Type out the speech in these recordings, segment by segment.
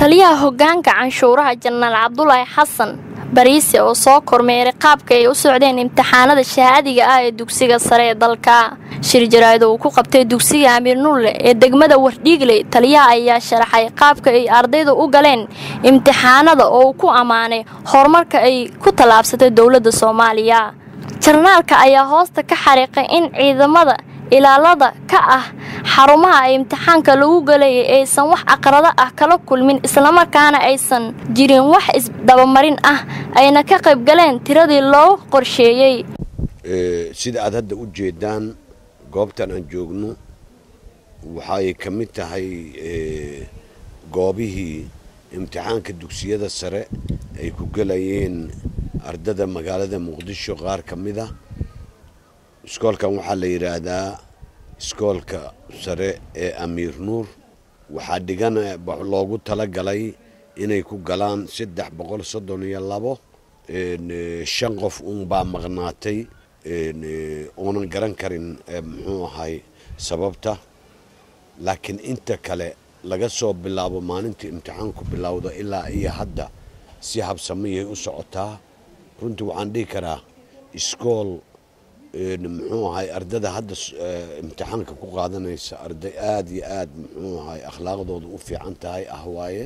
taliyaha hoggaanka canshuuraha janaal cabdulaahi xasan bariise oo soo kormeeray qaabka ay u socdeen imtixaanada shahaadiga ah ee dugsiga sare ee dalka shir jaraa'id uu ku qabtay dugsiga amiir nuurle ee degmada wardhiigley taliyaha ayaa sharaxay qaabka ay ardaydu u galeen imtixaanada oo uu ku ammaanay horumarka ay ku tallaabsatay dowladda soomaaliya jarnaalka ayaa hoosta ka xariiqay in ciidamada ilaalada ka ah xarumaha ay imtixaanka lagu galayay aysan wax aqrado ah kala kulmin islamarkaana aysan jirin wax isdabamarin ah ayna ka qayb galeen tiradii loo qorsheeyey sida aad hadda u jeedaan goobtan aan joogno waxay ka mid tahay goobihii imtixaanka dugsiyada sare ay ku gelayeen ardada magaalada muqdisho qaar ka mid a iskoolkan waxaa la yidhaahdaa iskoolka sare ee amiir nuur waxaa dhigan loogu talagalay inay ku galaan saddex boqol soddon iyo labo shan qof uunbaa maqnaatay oonan garan karin muxuu ahay sababta laakiin inta kale laga soo bilaabo maalintii imtixaanku bilowda ilaa iyo hadda si habsamiyay u socotaa runtii waxaan dhihi karaa iskool muxuu ahay ardada hadda imtixaanka ku qaadanaysa arday aada iyo aada muxuu ahay akhlaaqdooda u fiican tahay ah waaye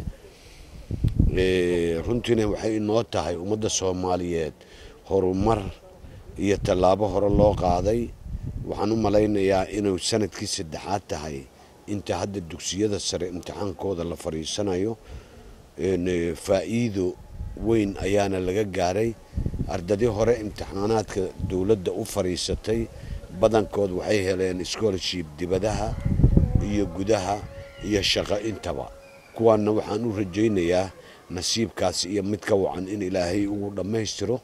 runtiina waxay inoo tahay ummadda soomaaliyeed horumar iyo tallaabo hore loo qaaday waxaan u malaynayaa inuu sanadkii saddexaad tahay inta hadda dugsiyada sare imtixaankooda la fadhiisanayo faa'iido weyn ayaana laga gaaray ardadii hore imtixaanaadka dowladda u fadhiisatay badankood waxay heleen scholarship dibadaha iyo gudaha iyo shaqo intaba kuwaanna waxaan u rajaynayaa nasiibkaasi iyo mid ka wacan in ilaahay ugu dhammaystiro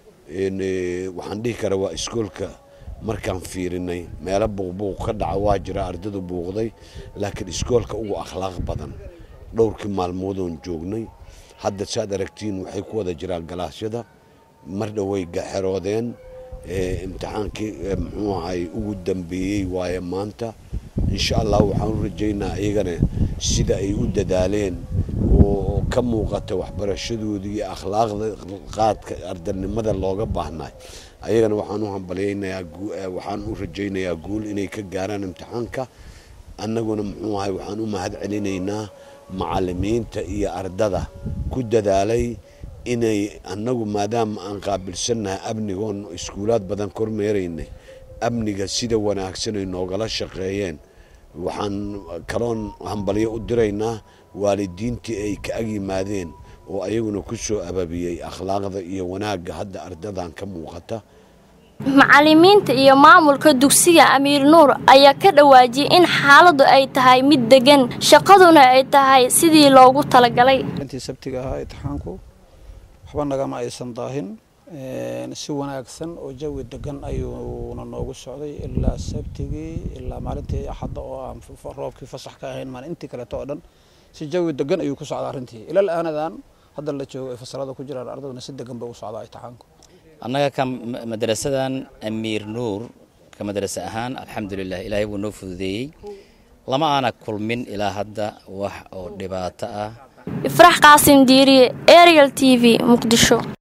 waxaan dhihi karaa waa iskoolka markaan fiirinay meelo buuqbuuq ka dhaca waa jira ardadu buuqday laakiin iskoolka ugu akhlaaq badan dhowrkii maalmoodoon joognay hadda saad aragtiin waxay ku wada jiraan galaasyada mar dhoway gaxeroodeen imtixaankii muxuu ahay ugu dambeeyey waaye maanta insha allah waxaan u rajaynaa iyagana sida ay u dadaaleen oo ka muuqata waxbarashadoodii iyo akhlaaqda qaadka ardanimada looga baahnay ayagana waxaan u hambalyaynayaa waxaan u rajaynayaa guul inay ka gaaraan imtixaanka annaguna muxuu ahay waxaan u mahad celinaynaa macallimiinta iyo ardada ku dadaalay inay annagu maadaama aan qaabilsannahay amnigoon iskuulaad badan kormeeraynay amniga sida wanaagsan ay noogala shaqeeyeen waxaan kaloon hambalyo u diraynaa waalidiintii ay ka ag yimaadeen oo ayaguna ku soo ababiyey akhlaaqda iyo wanaagga hadda ardadan ka muuqata macallimiinta iyo maamulka dugsiga amiir nuur ayaa ka dhawaajiyey in xaaladdu ay tahay mid degan shaqaduna ay tahay sidii loogu talagalay intii sabtiga ahaa imtixaanku waxba nagama aysan daahin si wanaagsan oo jawi degan ayuuna noogu socday ilaa sabtigii ilaa maalintii axadda oo aan roobkii fasax ka ahayn maalintii kaleeto oo dhan si jawi degan ayuu ku socdaa arrintii ilal aanadan hadda la joogo ay fasalada ku jiraan ardaduna si degan bay u socdaa imtixaanku annaga ka madrasadan amiir nuur ka madrasa ahaan alxamdulilah ilaahay wuu noo fududeeyey lama aana kulmin ilaa hadda wax oo dhibaato ah ifrax qaasim diiriye ariel t v muqdisho